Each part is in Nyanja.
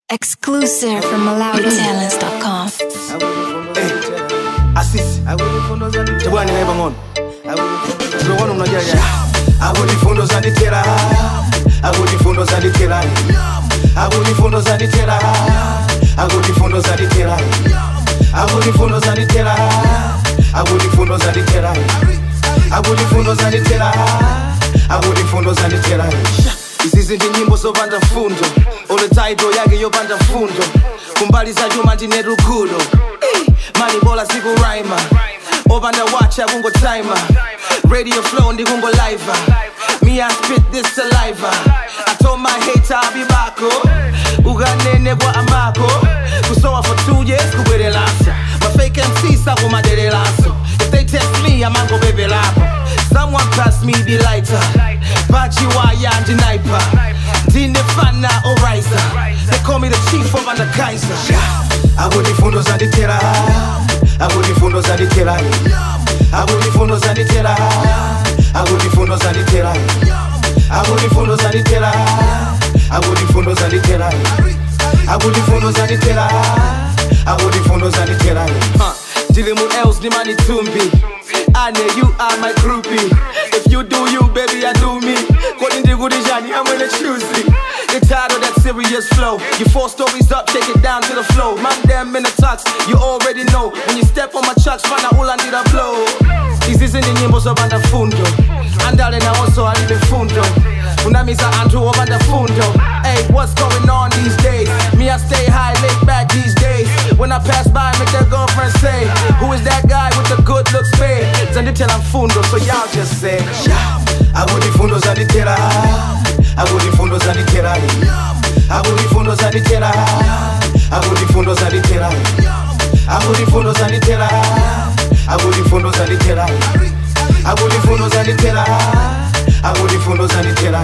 Exclusive from MalawiTalents.com. asisi tebwana naye bang'ono tebwana unajaja akutifundo zandithera akutifundo zandithera akutifundo zandithera akutifundo zandithera akutifundo zandithera akutifundo zandithera akutifundo zandithera akutifundo zandithera izizi ndi nyimbo zopanda fundo ole taito yake yopanda fundo kumbali za chuma ndine rukudo mali bola sikuraima opanda watch akungotima radio flow ndikungo live me I spit this saliva I told my hater I'll be back ukanene kwa amako kusowa for two years kubwerelaso my fake MC sakumaderelaso if they test me amango bebelapo someone pass me the lighter bachiwaya ndinaipa ndinefana orisa they call me the chief of under kaiser akutifundo zandithera akutifundo zandithera akutifundo zandithera akutifundo zandithera akutifundo zandithera akutifundo zandithera akutifundo zandithera akutifundo zandithera ndili mu els ndimani tumbi ane you are my groupie if you do you baby i do me kodi ndikuti chani amwene choosy Get tired of that serious flow. You four stories up, take it down to the flow. Man, them in the tux, you already know. When you step on my chucks, find out all I need a blow. Hizi zindi nyimbo zopanda fundo andale na oso alibe fundo unamiza anthu opanda fundo hey what's going on these days me i stay high laid back these days when i pass by make their girlfriend say who is that guy with the good looks babe zandithela mfundo so y'all just say akutifundo zandithera akutifundo zandithera akutifundo zandithera akutifundo zandithera akutifundo zandithera akutifundo zandithera akutifundo zandithera akutifundo zandithera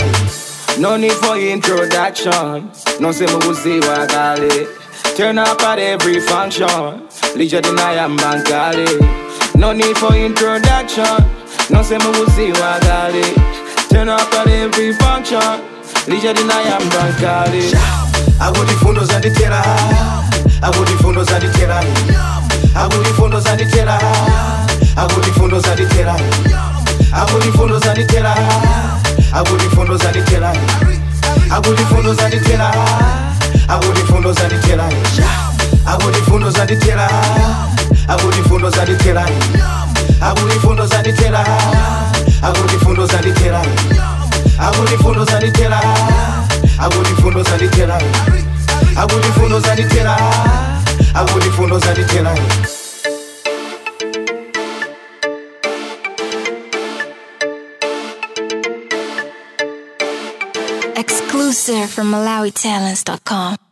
No need for introduction, no say mukuziwa kale Turn up at every function, licha dinaya mbankale No need for introduction, no say mukuziwa kale Turn up at every function, licha dinaya mbankale Akutifundo zandithera, akutifundo zandithera akutifundo zandithera akutifundo zandithera akutifundo zandithera akutifundo zandithera akutifundo zandithera akutifundo zandithera akutifundo zandithera akutifundo zandithera akutifundo zandithera akutifundo zandithera akutifundo zandithera akutifundo zandithera akutifundo zandithera akutifundo zandithera Exclusive from MalawiTalents.com.